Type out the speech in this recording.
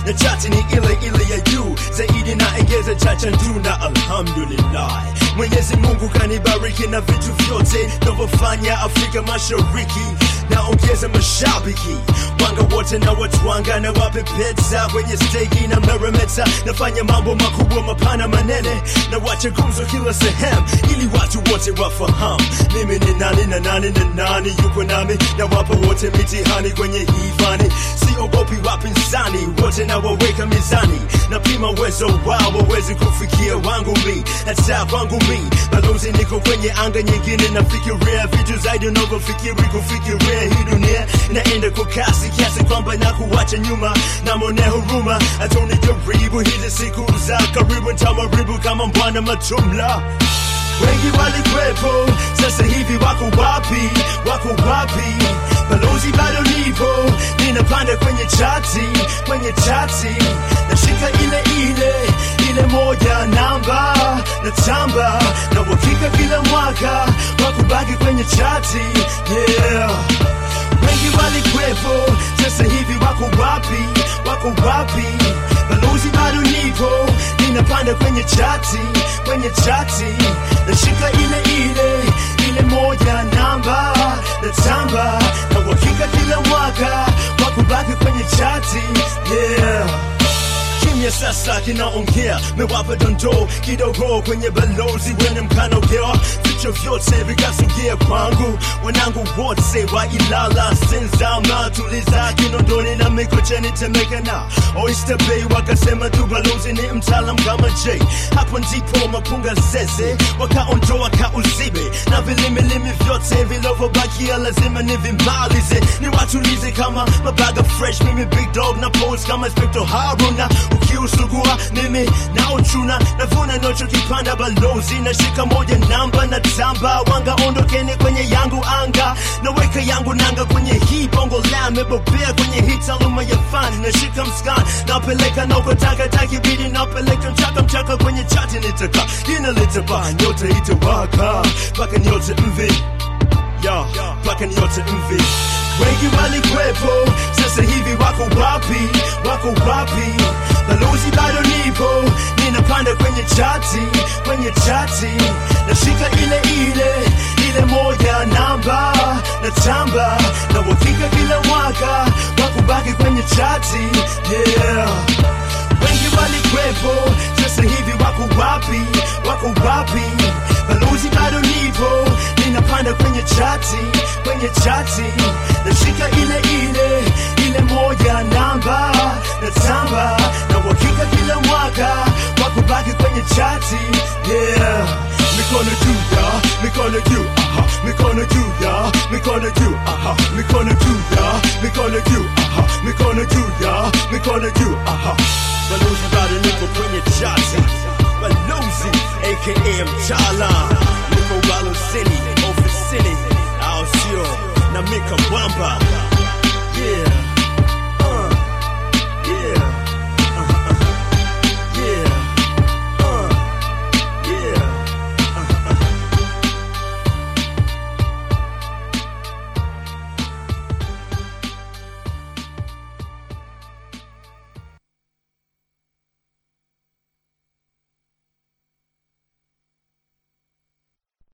na chati ni ile ile ya juu zaidi na engeza chacha nduna alhamdulillah mwenyezi mungu kanibariki na vitu vyote navyofanya afrika mashariki naongeza mashabiki wanga wote na watwanga na wapepeta kwenye stegi na meremeta nafanya mambo makubwa mapana manene na wacha gumzo kila sehemu ili watu wote wafahamu mimi ni nani na nani na nani yuko nami na wapo wote mitihani kwenye hii fani siogopi wapinzani wote na waweka mizani napima uwezo wao wawezi kufikia wangu mi hata kwangu mi balozi niko kwenye anga nyingine nafikiria vitu zaidi unavyofikiri kufikiria hii dunia naenda kwa kasi kiasi kwamba na kuwacha nyuma namone huruma atonijaribu hizi siku za karibu ntamaribu kama mbwana matumla wengi walikwepo, sasa hivi wako wapi? Wako wapi? Balozi bado nipo, ninapanda kwenye chati, kwenye chati, nashika ile ile ile moja namba na tamba na uhakika kila mwaka wa kubaki kwenye chati yeah. Wengi walikwepo, sasa hivi wako wapi? Wako wapi? Balozi bado nipo, ninapanda kwenye chati, kwenye chati, nashika ile ile ile moja namba na tamba na uhakika kila mwaka wa kubaki kwenye chati yeah kimya sasa kinaongea, mewapa dondoo kidogo kwenye balozi wene mkanaogewa, vichwa vyote vikasogea kwangu, wanangu wote wa Ilala, Senzama, Tuliza, Kinondoni na Mikocheni, Temeke na Oyster Bay wakasema tu balozi ni mtaalam kama J. Hapo ndipo mapunga zeze wakaondoa kauzibe na vilimilimi vyote vilivyobakia lazima nivimalize, niwatulize kama mabaga fresh, mimi big dog na pose kama Inspector Haruna ukiusugua mimi na uchuna navuna nocho kipanda balozi na shika moja namba na tamba wanga ondokeni kwenye yangu anga naweka yangu nanga kwenye hii bongo la mebobea kwenye hii taaluma ya fani nashika mskan napeleka nakotaka takibidi napeleka mchaka mchaka kwenye chati nitaka jina litapa nyote itawaka mpaka nyote mvi ya mpaka nyote mvi wengi walikwepo, sasa hivi wako wapi? Wako wapi? Balozi bado nipo, ninapanda kwenye chati, kwenye chati, nashika ile ile ile moja namba na tamba na uhakika kila mwaka wa kubaki kwenye chati yeah. Wengi walikwepo, sasa hivi wako wapi? Wako wapi? Balozi bado nipo, ninapanda kwenye chati, kwenye chati, nashika ile ile ile moja namba na tamba na uhakika kila mwaka wa kubaki kwenye chati yeah. Mikono juu ya, mikono juu, aha, mikono juu ya, mikono juu, aha, mikono juu ya, mikono juu, aha, mikono juu ya, mikono juu, aha.